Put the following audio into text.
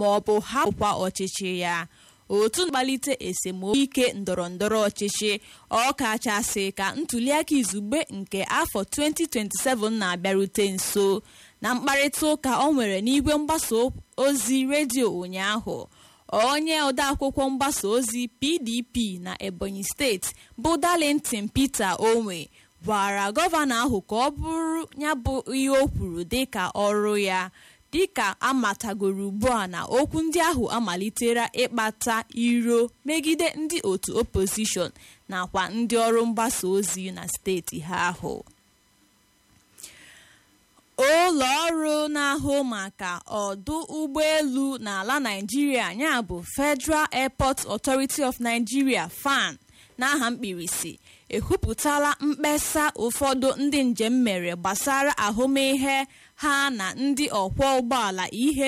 ma ọ bụ hapụkwa ọchịchị ya otu mkpalite esemokwu ike ndọrọ ndọrọ ọchịchị ọkachasị ka ntuliaka izugbe nke afọ 2027 na-abịarute nso na mkparịta ụka ọ nwere n'igwe mgbasa ozi redio ụnyaahụ onye odeakwụkwọ mgbasa ozi pdp na ebonyi steeti bụ darlington peter onwe gwara gọvanọ ahụ ka ọ bụrụ ya bụ ihe o kwuru dịka ọrụ ya dịka amatagoro ugbu a na okwu ndị ahụ amalitela ịkpata iro megide ndị otu opozishọn nakwa ndị ọrụ mgbasa ozi na steeti ha ahụ ụlọ ọrụ na-ahụ maka ọdụ ụgbọelu n'ala Naịjirịa ya bụ Federal Airport Authority of Nigeria FAN n'aha mkpirisi ekwupụtala mkpesa ụfọdụ ndị njem mere gbasara ahụmịhe ha na ndị ọkwọ ụgbọala ihe